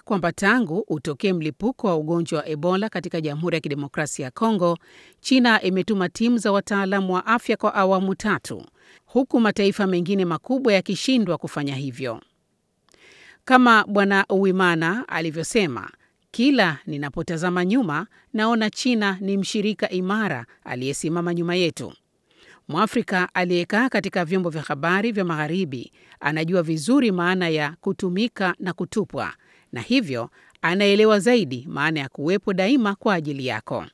kwamba tangu utokee mlipuko wa ugonjwa wa Ebola katika Jamhuri ya Kidemokrasia ya Kongo, China imetuma timu za wataalamu wa afya kwa awamu tatu, huku mataifa mengine makubwa yakishindwa kufanya hivyo. Kama Bwana Uwimana alivyosema, kila ninapotazama nyuma naona China ni mshirika imara aliyesimama nyuma yetu. Mwafrika aliyekaa katika vyombo vya habari vya Magharibi anajua vizuri maana ya kutumika na kutupwa, na hivyo anaelewa zaidi maana ya kuwepo daima kwa ajili yako.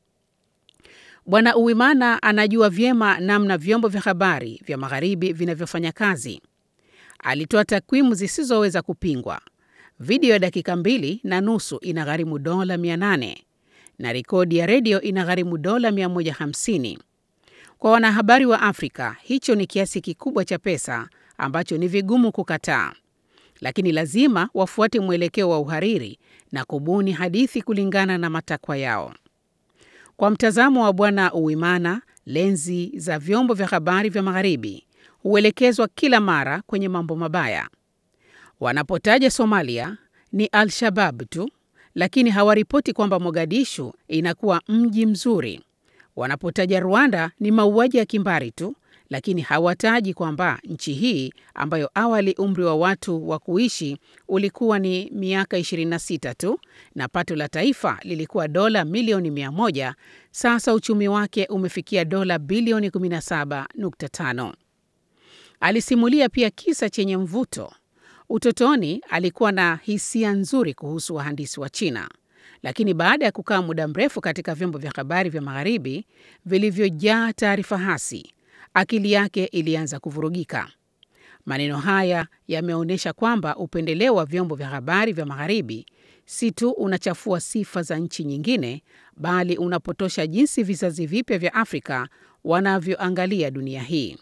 Bwana Uwimana anajua vyema namna vyombo vya habari vya Magharibi vinavyofanya kazi. Alitoa takwimu zisizoweza kupingwa. Video ya dakika mbili na nusu inagharimu dola 800 na rekodi ya redio inagharimu dola 150. Kwa wanahabari wa Afrika, hicho ni kiasi kikubwa cha pesa ambacho ni vigumu kukataa, lakini lazima wafuate mwelekeo wa uhariri na kubuni hadithi kulingana na matakwa yao. Kwa mtazamo wa Bwana Uwimana, lenzi za vyombo vya habari vya Magharibi huelekezwa kila mara kwenye mambo mabaya. Wanapotaja Somalia ni Al-Shabab tu, lakini hawaripoti kwamba Mogadishu inakuwa mji mzuri. Wanapotaja Rwanda ni mauaji ya kimbari tu, lakini hawataji kwamba nchi hii ambayo awali umri wa watu wa kuishi ulikuwa ni miaka 26 tu na pato la taifa lilikuwa dola milioni 100, sasa uchumi wake umefikia dola bilioni 17.5. Alisimulia pia kisa chenye mvuto. Utotoni alikuwa na hisia nzuri kuhusu wahandisi wa China, lakini baada ya kukaa muda mrefu katika vyombo vya habari vya Magharibi vilivyojaa taarifa hasi, akili yake ilianza kuvurugika. Maneno haya yameonyesha kwamba upendeleo wa vyombo vya habari vya Magharibi si tu unachafua sifa za nchi nyingine, bali unapotosha jinsi vizazi vipya vya Afrika wanavyoangalia dunia hii.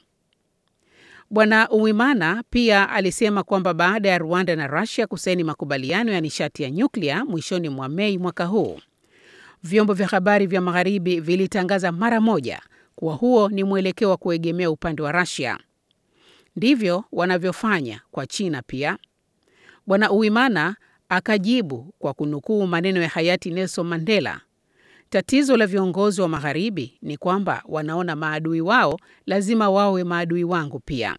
Bwana Uwimana pia alisema kwamba baada ya Rwanda na Russia kusaini makubaliano ya nishati ya nyuklia mwishoni mwa Mei mwaka huu, vyombo vya habari vya Magharibi vilitangaza mara moja kuwa huo ni mwelekeo wa kuegemea upande wa Russia. Ndivyo wanavyofanya kwa China pia. Bwana Uwimana akajibu kwa kunukuu maneno ya hayati Nelson Mandela, tatizo la viongozi wa Magharibi ni kwamba wanaona maadui wao lazima wawe maadui wangu pia.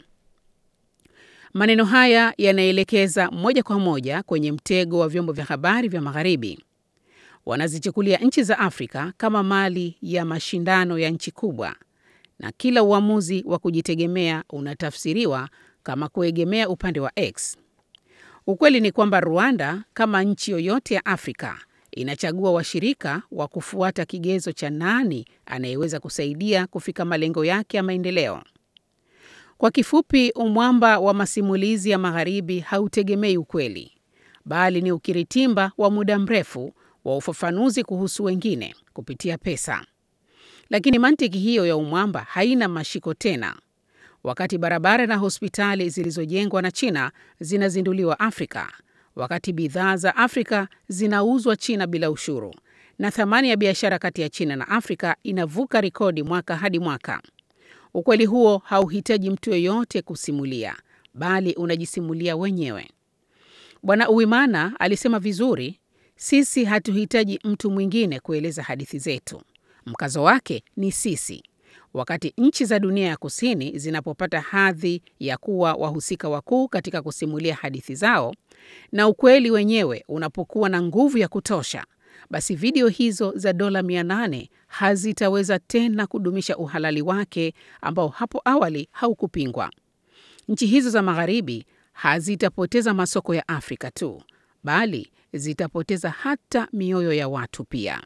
Maneno haya yanaelekeza moja kwa moja kwenye mtego wa vyombo vya habari vya Magharibi. Wanazichukulia nchi za Afrika kama mali ya mashindano ya nchi kubwa, na kila uamuzi wa kujitegemea unatafsiriwa kama kuegemea upande wa X. Ukweli ni kwamba Rwanda, kama nchi yoyote ya Afrika, inachagua washirika wa kufuata kigezo cha nani anayeweza kusaidia kufika malengo yake ya maendeleo. Kwa kifupi, umwamba wa masimulizi ya Magharibi hautegemei ukweli, bali ni ukiritimba wa muda mrefu wa ufafanuzi kuhusu wengine kupitia pesa. Lakini mantiki hiyo ya umwamba haina mashiko tena. Wakati barabara na hospitali zilizojengwa na China zinazinduliwa Afrika, wakati bidhaa za Afrika zinauzwa China bila ushuru, na thamani ya biashara kati ya China na Afrika inavuka rekodi mwaka hadi mwaka. Ukweli huo hauhitaji mtu yeyote kusimulia, bali unajisimulia wenyewe. Bwana Uwimana alisema vizuri, sisi hatuhitaji mtu mwingine kueleza hadithi zetu. Mkazo wake ni sisi. Wakati nchi za dunia ya kusini zinapopata hadhi ya kuwa wahusika wakuu katika kusimulia hadithi zao na ukweli wenyewe unapokuwa na nguvu ya kutosha, basi video hizo za dola 800 hazitaweza tena kudumisha uhalali wake ambao hapo awali haukupingwa. Nchi hizo za Magharibi hazitapoteza masoko ya Afrika tu, bali zitapoteza hata mioyo ya watu pia.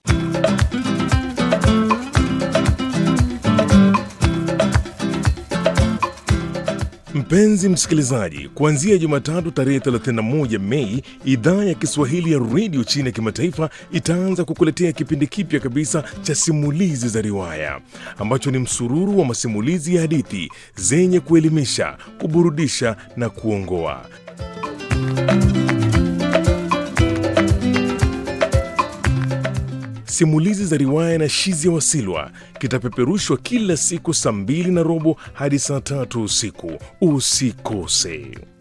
Mpenzi msikilizaji, kuanzia Jumatatu tarehe 31 Mei, idhaa ya Kiswahili ya redio China ya kimataifa itaanza kukuletea kipindi kipya kabisa cha simulizi za riwaya ambacho ni msururu wa masimulizi ya hadithi zenye kuelimisha, kuburudisha na kuongoa. Simulizi za riwaya na Shizia Wasilwa kitapeperushwa kila siku saa mbili na robo hadi saa tatu usiku. Usikose.